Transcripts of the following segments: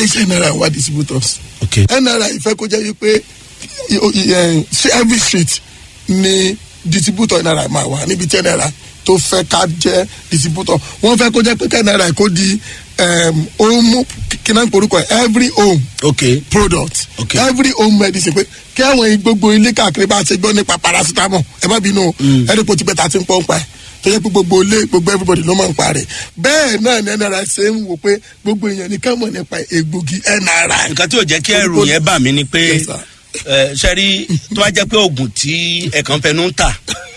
iléeṣẹ́ nri wà distributors ok nri fẹ́ kó jẹ́ wípé i- o- i- eh, ṣé every street ni distributor nri máa wà níbi tí nri tó fẹ́ ká jẹ́ distributor wọ́n fẹ́ kó jẹ́ pé nri kó di um, home kí náà ń porúkọ ẹ̀ every home ok product Okay. every home medicine pé kí àwọn gbogbo ilé káàkiri bá ṣe gbọ́ nípa paracetamol ẹ má bínú o ẹni pò tipẹ́ ta ti ń pọ́n pa ẹ̀ tó yẹ pé gbogbo ilé gbogbo everybody ló máa ń pa rẹ̀ bẹ́ẹ̀ náà ni nri ṣe ń wò pé gbogbo èèyàn ní ká mọ̀ nípa egbògi nri. nǹkan tí ò jẹ́ kí ẹrù yẹn bà mí ni pé Yes, sir. ẹ, sẹ́rí tó bá jẹ́ pé oògùn tí ẹ̀kan fẹnu ń tà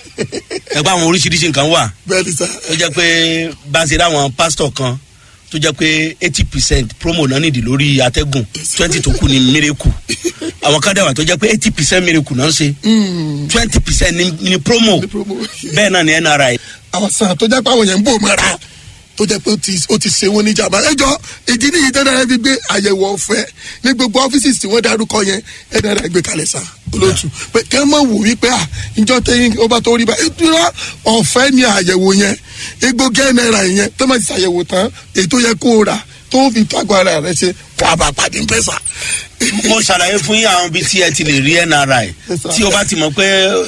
ẹgbẹ́ àwọn oríṣiríṣi nǹkan wà bẹ́ẹ̀ ni sá tó jẹ́ pé bá a ṣe ráwọn pásítọ̀ kan tó jẹ́ pé eighty percent promo náà nìdí lórí atẹ́gùn twenty tó kù ní miracle àwọn kan dẹ̀wà tó jẹ́ pé eighty percent miracle náà ń ṣe twenty percent ní promo ní promo. bẹ́ẹ̀ náà ní nri àwọn sàn tó jẹ́ pé àwọn yẹn ń bò mọ́ra tó jẹ́ pé ó ti- ó ti ṣe wọ́n ní ìjàmbá ẹjọ́ ìdí nìyí tẹ́lẹ̀ rẹ fi gbé àyẹ̀wò ọ̀fẹ́ ní gbogbo ọ́fíìsì tí wọ́n darúkọ yẹn ẹ̀dá rẹ gbé kalẹ̀ sá olóòtú pé kẹ́ mọ̀ wò wípé à ìjọ tẹ́yìn ó bá tó rí bá ìtura ọ̀fẹ́ ni àyẹ̀wò yẹn egbògi náírà yẹn tó máa ti ṣàyẹ̀wò tán ètò yẹ kó o rà tó fi tó àgọ́ ara rẹ ṣe wà bá pàdé ń pẹ́ sá. mo ṣàlàyé fún yín àwọn ibi tí ẹ ti lè rí nri Yes, sir. tí o bá ti mọ̀ pé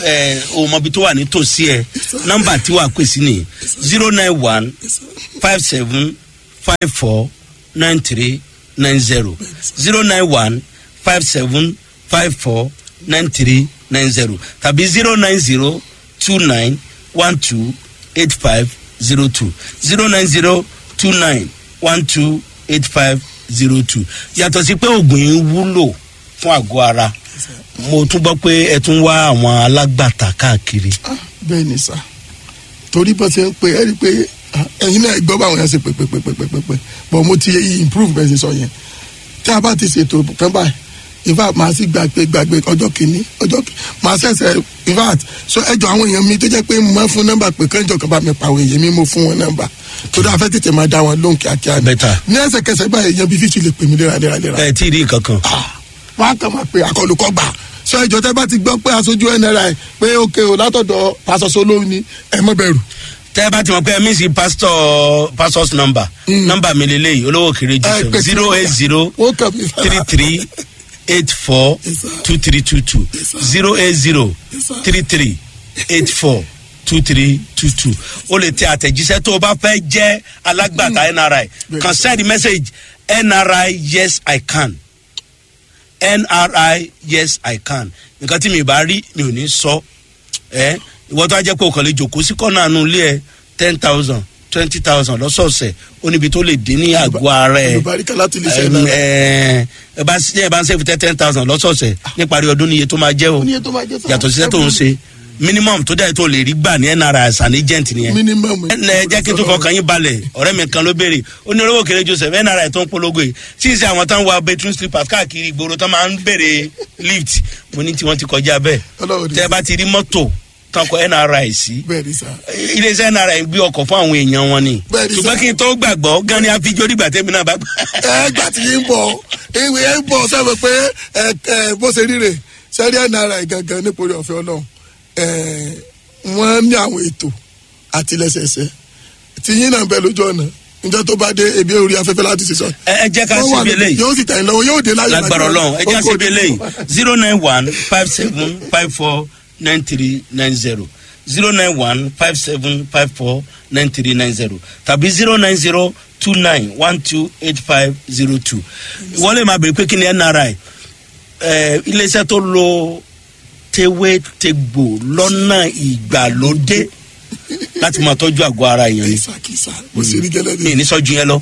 ẹ o mọ ibi tó wà nítòsí ẹ nọ́mbà tí wàá pè sí ni zero nine one five seven five four nine three nine zero zero nine one five seven five four nine three nine zero tàbí zero nine zero two nine one two eight five zero two zero nine zero two nine one two eight five zero two yàtọ̀ sí pé oògùn yìí wúlò fún àgọ́ ara mo tún gbọ́ pé ẹ tún wá àwọn alágbàtà káàkiri. Ah, bẹ́ẹ̀ ni sá torí bó ṣe ń pe ẹ́ rí i pé ah, ẹ̀yin náà gbọ́ báwọn yẹn ṣe pé pé pé pé pé pé pé but mo ti improve bẹ́ẹ̀ ṣe sọ yẹn tí a bá ti ṣètò kan báyìí in fact màá sì gbàgbé gbàgbé ọjọ́ kìíní ọjọ́ kìíní màá ṣẹ̀ṣẹ̀ in fact so ẹjọ́ àwọn èèyàn mi tó jẹ́ pé mo máa fún nọ́mbà pé kánjọ kan bá mi pa àwọn èèyàn mi mo fún wọn nọ́mbà torí a fẹ́ tètè máa dá wọn lóhùn kíákíá ni Better. ní ẹsẹ̀kẹsẹ̀ báyìí èèyàn bíi fífi lè pè mí léraléraléra ẹ tí ì rí nǹkan kan. wọn á kàn máa pe àkọlùkọ gbà sọ ìjọ tẹ bá ti gbọ́ pé aṣojú nri pé òkè o látọ̀dọ̀ pásọsọ lóhùn ni ẹ mọ bẹ̀rù. tẹ́ ẹ bá ti mọ̀ pé ẹ mí sí pásítọ̀ pásítọ̀s nọ́mbà nọ́mbà mi lélẹ́yìí olówó kéré jù Ẹ sẹ́wọ̀n pèsè zero eight zero ó kàn mí three three eight four Yes, sir. two three two two Yes, sir. zero eight zero Yes, sir. three three eight four two three two two o lè tẹ àtẹ̀jíṣẹ́ tó o bá fẹ́ jẹ́ alágbàtà nri Yes, kan sir. send message nri yes i can nri yes i can nǹkan tí mi bá rí mi ò ní sọ ẹ ìwọ tó a jẹ́ pé o kàn lè jòkó sí kọ́nà àánú ilé ẹ ten thousand twenty thousand lọ́sọ̀ọ̀sẹ̀ ó níbi tó lè dín ní àgọ́ ara ẹ olùbáríkà láti lè ṣe Ẹm, náà. ẹ ẹ bá ṣe ẹ bá ń ṣe fìtẹ́ ten thousand lọ́sọ̀ọ̀sẹ̀ níparí ọdún níye tó máa jẹ́ o ní ètò máa jẹ́ sáà. yàtọ̀ síṣẹ́ tó ń ṣe minimum tó dẹ̀ tó lè rí gbà ní nra as an agent nìyẹn minimum. ẹ ẹ jẹ́ kí n tún fọkàn yín balẹ̀ ọ̀rẹ́ mi kan ló béèrè ó ní olówó kéré joseph nra tó ń polongo yìí tí ì ṣe àwọn tó ń wa bedroom slippers káàkiri ìgboro tó máa ń béèrè lift mo ní tí wọ́n ti kọjá bẹ́ẹ̀ Ọlọ́run ní tẹ́ ẹ bá ti rí mọ́tò tán kọ nra sí bẹ́ẹ̀ ni sá. iléeṣẹ́ nra gbé ọkọ̀ fún àwọn èèyàn wọn ni Bẹ́ẹ̀ ni ṣùgbọ́n sir. kí n tó gbàgbọ́ gan ni àfijọ́ dìgbà tẹ́mi náà bá gbà. ẹ gbà tí yín bọ̀ ìwé ẹ ń bọ̀ sẹ́wọ̀n pé ẹ ẹ bó ṣe ríre sẹ́rí nri gangan nípòrí ọ̀fẹ́ ọlọ́run ẹ wọ́n ní àwọn ètò àtìlẹ́sẹsẹ tí yín náà ń bẹ lójú ọ̀nà níjọ́ tó bá dé ebi orí afẹ́fẹ́ láti ṣe sọ. ẹ ẹ jẹ́ ká Wọ́n wà síbi ní- eléyìí yóò sì tẹ̀yìn lọ́wọ́ yóò dé láyọ̀ lágbára ọlọ́run ẹ jẹ́ ká Ó kò síbi ní- eléyìí zero nine one five seven five four nine three nine zero zero nine one five seven five four nine three nine zero tàbí zero nine zero two nine one two eight five zero two wọ́n lè máa bèrè pé kí ni nri ẹ iléeṣẹ́ tó lo tewétegbò lọ́nà ìgbàlódé láti máa tọ́jú àgọ́ ara èèyàn ni kìsà kìsà mo sì rí gẹ́lẹ́ mi ní sọ́jú yẹn lọ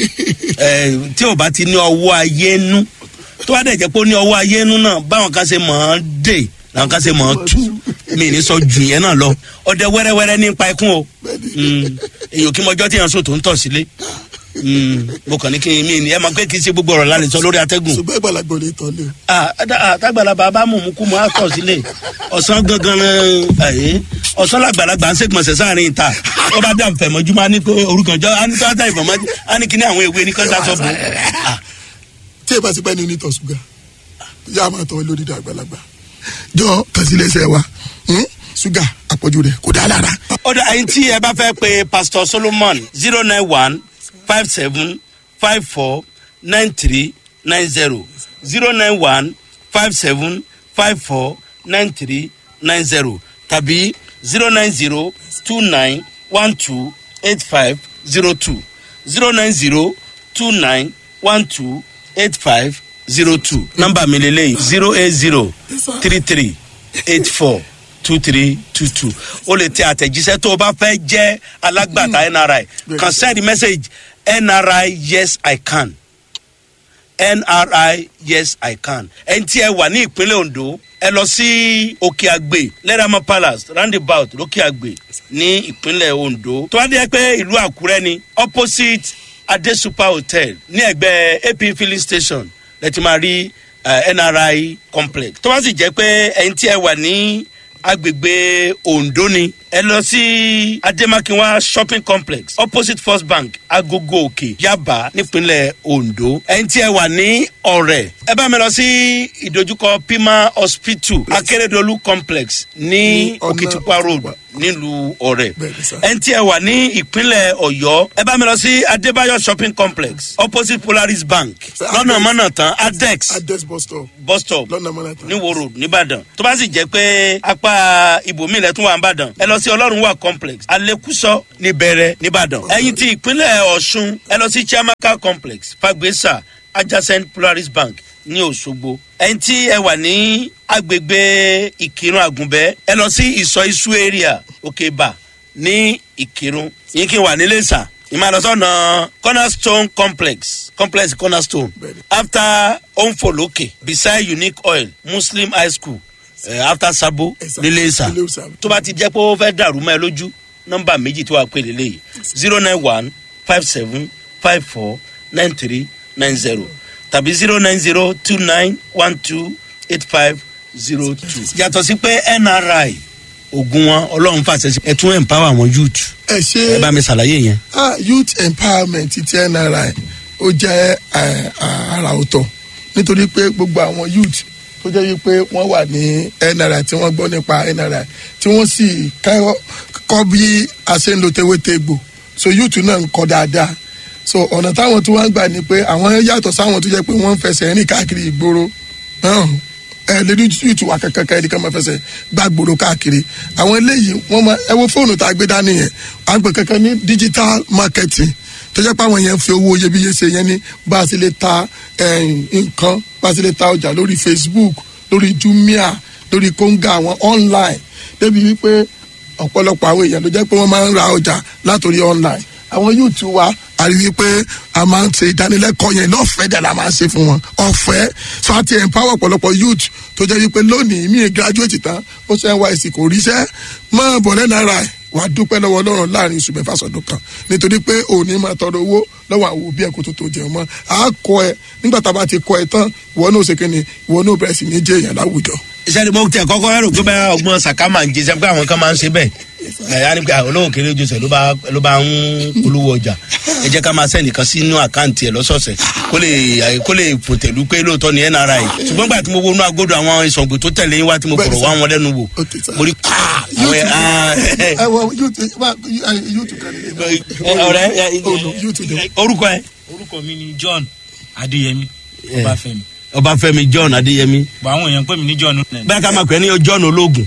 ẹ tí o bá ti ní ọwọ́ ayé nú tó bá dẹ̀ jẹ́ pé ó ní ọwọ́ ayé nú náà báwọn kan ṣe mọ̀ ọ́n dè làwọn kan ṣe mọ̀ ọ́n tú mi ní sọ́jú yẹn náà lọ ọdẹ wẹ́rẹ́wẹ́rẹ́ nípa ikún o Mm, èyàn kí mọjọ́ tí yẹn sùn tó ń tọ̀ sílé Mm, mo kàn ní kí n mi ní ẹ máa pé kí n ṣe gbogbo ọ̀rọ̀ lálẹ́ sọ lórí atẹ́gùn ṣùgbọ́n ìgbàlagbọ̀ lè tọ́ lé o. Ah, ada- ah, tágbàlagbà bá mú mú kú mọ́ àtọ̀ sílé ọ̀sán gangan ẹ̀ ọ̀sán làgbàlagbà ń ṣègbọ̀nsẹ̀ sáàrin ìta ó bá dà fẹ̀mọ́júmọ́ á ní pé orúkọ jọ á ní tó á dà ìfọ̀mọ́jú á ní kíní àwọn ewé ní kọ́ńtà sọ bò Ah, tí ẹ bá ti pẹ́ ní onítọ̀ ṣúgà yá a máa tọ́ lórí ìdá àgbàlagbà jọ kàṣílẹ̀ṣẹ̀ wa hmm? ṣúgà àpọ̀jù rẹ̀ kò dá lára. ọ̀dọ̀ àyìn tí ẹ bá fẹ́ pe pastor solomon zero nine one five seven five four nine three nine zero zero nine one five seven five four nine three nine zero tàbí zero nine zero two nine one two eight five zero two zero nine zero two nine one two eight five zero two nọmba mi lele zero eight zero three three eight four two three two two o lè tẹ àtẹ̀jíṣẹ́ tó o bá fẹ́ jẹ́ alágbàtà nri kan send message nri yes i can nri yes i can ẹni tí ẹ wà ní ìpínlẹ̀ ondo ẹ lọ sí òkè àgbè lẹ́ràmọ́ palace roundabout lókè àgbè ní ìpínlẹ̀ ondo tó wá dé pé ìlú àkúrẹ́ ni opposite adesupa hotel ní ẹgbẹ́ ap filling station lẹ́tí máa rí uh, nri complex tó wá sì jẹ́ pé ẹni tí ẹ wà ní agbègbè ondo ni ẹ lọ sí ademakinwa shopping complex opposite first bank agogo òkè yaba nípínlẹ̀ ondo ẹni tí ẹ wà ní ọ̀rẹ́ ẹ bá mi lọ sí ìdojúkọ pima hospital akérèdọ́lù complex ní Ní ọ̀nà òkìtìpá road Òkìtìpá. nílùú ọ̀rẹ́ Bẹ́ẹ̀ni sir. ẹni tí ẹ wà ní ìpínlẹ̀ ọ̀yọ́ ẹ bá mi lọ sí adébáyọ̀ shopping complex opposite polaris bank Sir, lọ́nà Adex. mọ́nà tán adex address bus stop bus stop lọ́nà mọ́nàtà. ní wo road nìbàdàn tó bá sì jẹ́ pé apá ibòmíì lẹ́tún wà nìbàdàn ẹ lọ sí ọlọ́run wà complex alekuso níbẹ̀rẹ̀ nìbàdàn ẹ̀yìn tí ìpínlẹ̀ ọ̀ṣun ẹ lọ sí chiamaka complex fagbesa adjacent polaris bank ní òṣogbo ẹ̀yìn tí ẹ wà ní agbègbè ìkírun àgùnbẹ́ ẹ lọ sí ìsọ isu area òkèbà ní ìkírun yín kí n wà nílé sà ìmọ̀lọ́sọ̀nà cornerstone complex complex cornerstone Bẹ́ẹ̀ni. after onfoloke beside unique oil muslim high school uh, after sabo Ẹ̀sà. nílé ìsà Nílé Ìsà. tó bá ti jẹ́ pé ó fẹ́ dàrú mọ́ ẹ lójú nọ́mbà méjì tó wà pé lélẹ́yìí zero nine one five seven five four nine three nine zero tàbí zero nine zero two nine one two eight five zero two. yàtọ̀ sí pé nri ogun wọn ọlọ́run fàṣẹ sí ẹ tún empower àwọn youth ẹ ẹ ṣe bá mi ṣàlàyé yẹn. ah, youth empowerment ti nri ó jẹ́ eh, àrà ọ̀tọ̀ nítorí pé gbogbo àwọn youth tó jẹ́ wípé wọ́n wà ní nri tí wọ́n gbọ́ nípa nri tí wọ́n sì kọ́ kọ́ bí a ṣe ń lo tewétegbò so youth náà ń kọ́ dáadáa so ọ̀nà táwọn tí wọ́n gbà ni pé àwọn yàtọ̀ sáwọn tó jẹ́ pé wọ́n ń fẹsẹ̀ rìn káàkiri ìgboro náà ẹ lè rí youth wa kankan kan ẹnìkan máa fẹsẹ̀ gbá gbòòrò káàkiri àwọn eléyìí wọ́n máa ẹ wo fóònù tá a gbé dání yẹn à ń pè kankan ní digital marketing tó jẹ́ pé àwọn yẹn fi owó iyebíye ṣe yẹn ní bá a sì lè ta eh, nǹkan bá a sì lè ta ọjà lórí facebook lórí jumia lórí konga àwọn online débi wípé ọ̀pọ̀lọpọ̀ àwọn èèyàn ló jẹ́ pé wọ́n máa ń ra ọjà látòrí online àwọn youth wa a rí i pé a máa ń ṣe ìdánilẹ́kọ̀ọ́ yẹn lọ́fẹ̀ẹ́ dẹ̀ la máa ń ṣe fún wọn ọ̀fẹ́ so a ti empower ọ̀pọ̀lọpọ̀ youth tó jẹ́ wípé lónìí mi graduate tán ó ṣe nysc kò ríṣẹ́ máa bọ̀ lẹ́nu ara ẹ̀ wàá dúpẹ́ lọ́wọ́ ọlọ́run láàrin oṣù mẹ́fà sọ̀dún kan nítorí pé òní máa tọrọ owó lọ́wọ́ àwọn òbí ẹ̀ kó tó tó jẹun mọ́ a kọ ẹ nígbà tá a bá ti kọ ẹ tán ìwọ náà ṣe kíni ìwọ náà bẹ̀rẹ̀ sí ní jẹ́ èèyàn láwùjọ. sẹ́ni mo tẹ kọ́kọ́ rò pé bẹ́ẹ̀ ọgbọ́n sàká máa ń jẹ sẹ́ni pé àwọn kan máa ń ṣe bẹ́ẹ̀ ẹ̀yà ni pé àwọn olówó kéré ojú sẹ̀ ló bá ló bá ń polówó ọjà ẹ jẹ́ ká máa sẹ́ni kan sínú àkáǹtì ẹ̀ lọ́sọ̀ọ̀sẹ̀ kó lè kó lè fòtẹ̀lú pé lóòótọ́ ni nri ṣùgbọ́n gbà tí mo wo inú agodo àwọn ìsọ̀gbò tó tẹ̀lé yín wá tí mo Bẹ́ẹ̀ni fọ̀rọ̀ sà. wá wọn lẹ́nu wò Ó ti sà. mo rí ah, àwọn ẹ̀ ah, ẹ wọ youth youth kan ní. ọ̀rẹ́ ẹ, Oh, no, youth ni. orúkọ ẹ orúkọ mi ni john adéyẹmí ọbáfẹmi ọbáfẹ́mi john adéyẹmí bọ àwọn èèyàn pè mí ní john bẹ́ẹ̀ ká máa pè é ní john ológun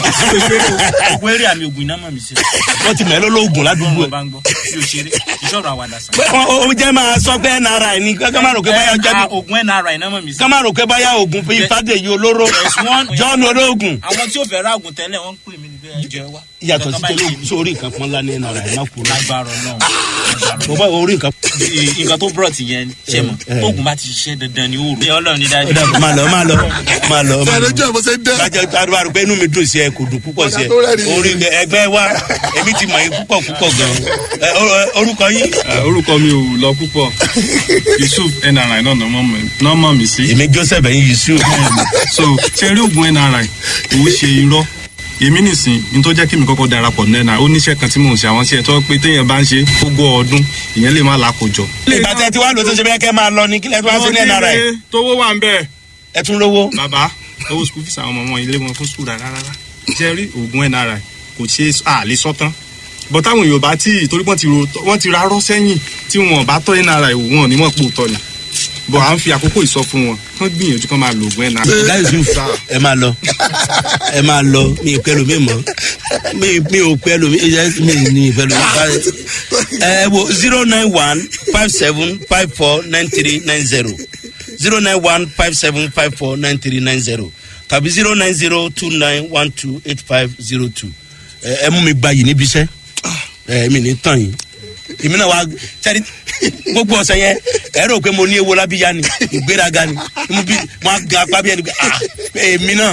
ogun eré àmì ogun iná mọ̀ mí sí wọ́n ti mẹ́lẹ́ ológun ládùúgbò ọgbọ́n bá ń gbọ́ bí o ṣeré ìṣòro àwàdà sàn. ó ó jẹ́ máa sọ pé nri ni ká máa rò pé báyà jẹ́ bí ogun nri iná mọ̀ mí sí. ká máa rò pé báyà oògùn fi fàdéyí olóró There's one- john ológun àwọn tí ó fẹ́ ra ogun tẹ́lẹ̀ wọ́n ń pè mí ní bẹ́ẹ̀ jẹ́ wá. yàtọ̀ sí Nǹkan tẹ́lẹ̀ báyìí sórí nǹkan pọ́n lá ní nri má kú láì lágbára náà mo bá orí nǹkan. nǹkan tó brought yẹn ṣe mọ̀ Eh. tóògùn bá ti ṣiṣẹ́ dandan ni ó rò. ọlọ́run ní dájú. ó dàbọ̀ máa lọ máa lọ máa lọ. máa lọ. sọ̀rọ̀ jẹ́ àbọ̀sẹ̀ dẹ́. bájẹ́ àdúrà rò pé inú mi dùn sí ẹ kò dùn púpọ̀ sí ẹ Ọ̀dà tó rẹ́rìn-ín. orí ẹgbẹ́ wa èmi ti mọ̀ yín púpọ̀ púpọ̀ gan ẹ, o- o- orúkọ yín. Ah, orúkọ mi ò lọ púpọ̀ yusuf nri náà náà mọ̀ mí sí. èmi joseph ẹ̀yin yusuf. so ṣe rí oògùn nri òun ṣe irọ́ èmi nìsín ní tó jẹ́ kí mi kọ́kọ́ darapọ̀ ní nri ó níṣẹ́ kan tí mò ń ṣe àwọn iṣẹ́ tó pé téèyàn bá ń ṣe gbogbo ọdún ìyẹn lè má làkójọ. ìgbà tẹ ti wá lò tó ṣe bẹ́ẹ̀ kẹ́ máa lọ ní kílẹ̀ tó wá sí ní nri tówó wà ń bẹ́ẹ̀. ẹ tún lówó. bàbá owó school fees àwọn ọmọ wọn ilé wọn fún school rárá rárá ṣe rí oògùn nri kò ṣe àlè sọ́tán bọ́ táwọn èèyàn bá tí torí wọ́n ti ro wọ́n ti rárọ́ sẹ́yìn tí wọn bá tọ́ nri wò wọn ò ní mọ̀ pò tọ́ ni bọ̀ à ń fi àkókò ìsọ fún wọn kán gbìyànjú kán máa lo oògùn ẹ̀ náà. ọ̀gá yusuf ẹ máa lọ ẹ máa lọ mi ò pẹ́lú mi mọ́ mi mi ò pẹ́lú mi mi ní ìpẹ́lú mi bá ẹ wo zero nine one five seven five four nine three nine zero zero nine one five seven five four nine three nine zero tàbí zero nine zero two nine one two eight five zero two ẹ ẹ mú mi gba yìí níbi iṣẹ́ ẹ mi ní tàn yín èmi náà wá sẹ́ni gbogbo ọ̀sẹ̀ yẹn ẹ rò pé mo ní ewo lábíyá ni ìgbéraga ni mo bí mo á ga apá bí ẹni pé ah èmi náà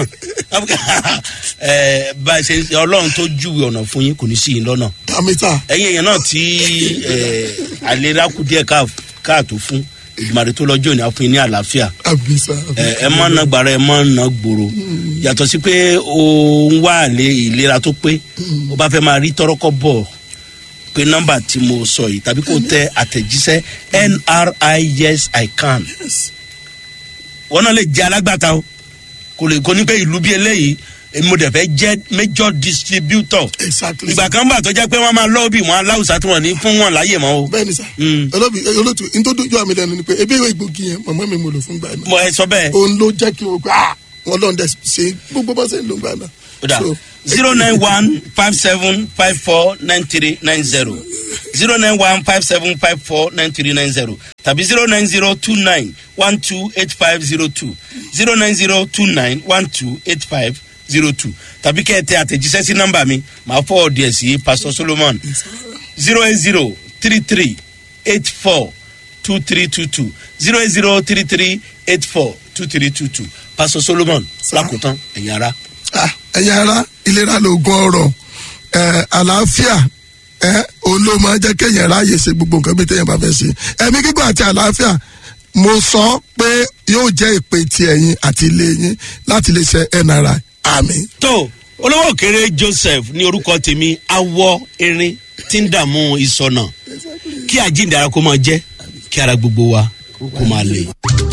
ẹ bá a ṣe ọlọ́run tó júwe ọ̀nà fún yín kò ní sí yín lọ́nà dàmítà ẹ̀yin èèyàn náà tí ẹ àlera kù díẹ̀ káà- káàtó fún ìgbìmọ̀rẹ́ tó lọ́jọ́ òní àfún yín ní àlàáfíà àbísà ẹ ẹ má na gbàrà ẹ má na gbòòrò yàtọ̀ sí pé o ń wá àlè ìlera tó pé o bá fẹ́ máa rí tọ́rọ́kọ́ bọ̀ pé nọ́mbà tí mo sọ yìí tàbí kò tẹ àtẹ̀jíṣẹ́ nri yes i can wọn náà lè jẹ alágbàtà o kò lè kó ní pé ìlú bí eléyìí èmi mo dẹ̀ fẹ́ jẹ́ major distributor exactly ìgbà kan bà tó jẹ́ pé wọ́n máa lọ́ọ̀bì wọn aláwùsá tí wọ́n ní fún wọn láyè mọ́ o bẹ́ẹ̀ni sá Mm. olóbi olótú ntòdójú àmì lẹnu ni pé ebi ìwé ìgbògi yẹn mọ̀mọ́ mi mo lò fún gbà náà mo ẹ sọ bẹ́ẹ̀ òun ló jẹ́ kí o gbà á wọn lọ́n dẹ̀ ṣe gbogbo bá ṣe ń lò gbà náà. Oda So, zero nine one five seven five four nine three nine zero zero nine one five seven five four nine three nine zero tàbí zero nine zero two nine one two eight five zero two zero nine zero two nine one two eight five zero two tàbí kẹ́ ẹ tẹ àtẹ̀jíṣẹ́ sí nọ́mbà mi màá fọ́ ọ̀dì ẹ̀ sí pastor solomon zero eight zero three three eight four two three two two zero eight zero three three eight four two three two two pastor solomon lákòótán ẹ̀yin ara. ah, ẹ̀yin ara ìlera lóògùn ọ̀rọ̀ ẹ̀, àlàáfíà ẹ̀, òun ló máa jẹ́ kéèyàn ráàyè ṣe gbogbo nǹkan bí téèyàn bá fẹ́ ṣe ẹ̀mí gígùn àti àlàáfíà mo sọ pé yóò jẹ́ ìpè ti ẹ̀yin àti ilé yín láti lè ṣe nri àmì. tó olówó kéré joseph ní orúkọ tèmi awọ erin tí ń dààmú ìsọnà kí àjíǹde ara kó máa jẹ kí ara gbogbo wa kó máa lè.